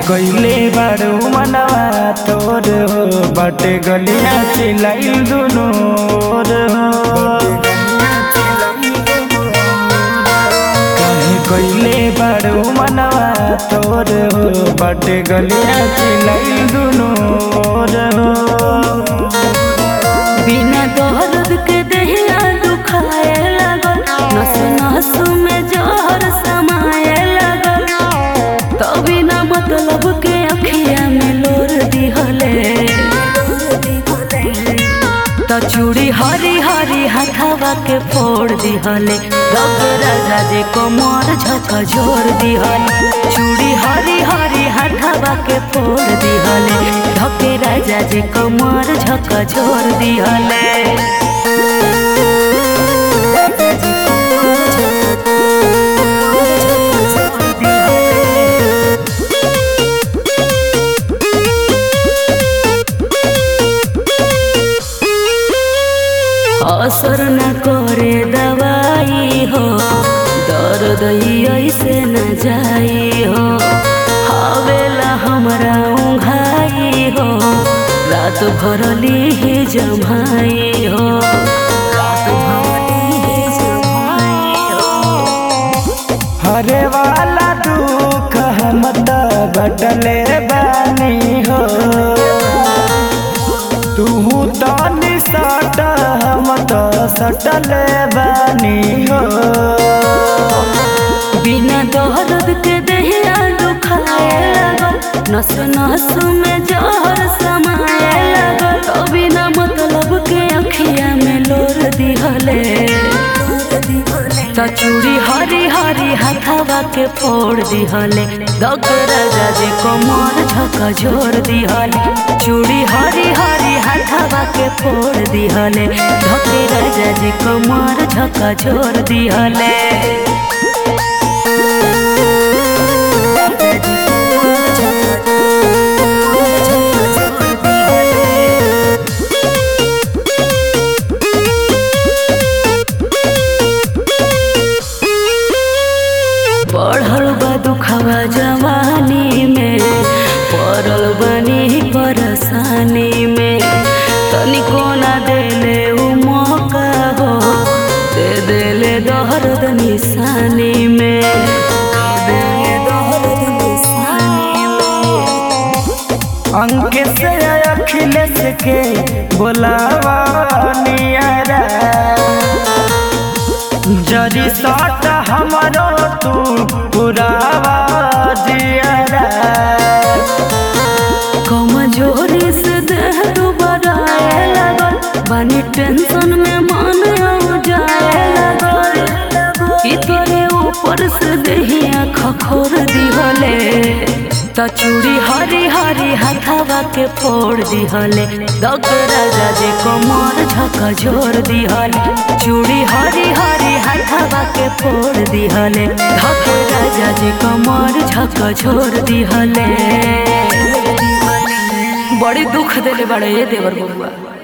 कइले बारू मनवा तोर हो बाटे गलिया चिलाइल दुनो ओर हो काहे कइले बारू मनवा तोर हो बाटे गलिया चिलाइल दुनो ओर हो बिना दर्द के दहिया दुखाए लगल नस नस में जहर समाए लगल तो बिना मतलब के अखिया में लोर दिहले तो चूड़ी हरी हरी हथावा के फोड़ दिहले दब राजा जे कमर झक जोर दिहले चूड़ी हरी हरी हथावा के फोड़ दिहले धके राजा जे कमर झक जोर दिहले असर न करे दवाई हो दर्द ऐसे न जाई हो हवेला हमरा उघाई हो रात भर ही जमाई हो रात भर ही जमाई हो हरे वाला दुख हम त बटले बानी हो तू तो निसट हम तो सटले बानी हो बिना दर्द के दहिया दुखाए लगल नस नस में जहर समाए लगल तो बिना मतलब के अखिया में लोर दिहले तो चूड़ी हरी हरी हथावा के फोड़ दिहले दग राजा जे कमर झक जोर दिहले चूड़ी हरी हरी हथावा के फोड़ दिहले धके राजा जे कमर झक जोर दिहले बढ़ल बा दुखवा जवानी में पड़ल बनी परेशानी में तनिको ना देले उ मौका हो दे देले दर्द निशानी में दे देले दर्द निशानी में अंक से अखिलेश के बोलावा नियरा जरी सट हमरो तू पुरावा जियरा कमजोरी से देह दुबराए लगल बानी टेंशन में मन हो जाए लगल कि तोरे ऊपर से देहिया खखोर दिहले त चूड़ी हरी हरी हथावा के फोड़ दिहले दग राजा जे कमर झक जोर दिहले चूड़ी हरी हरी हथावा के फोड़ दिहले धक राजा जे कमर झक जोर दिहले बड़ी दुख देले बड़े ये देवर बबुआ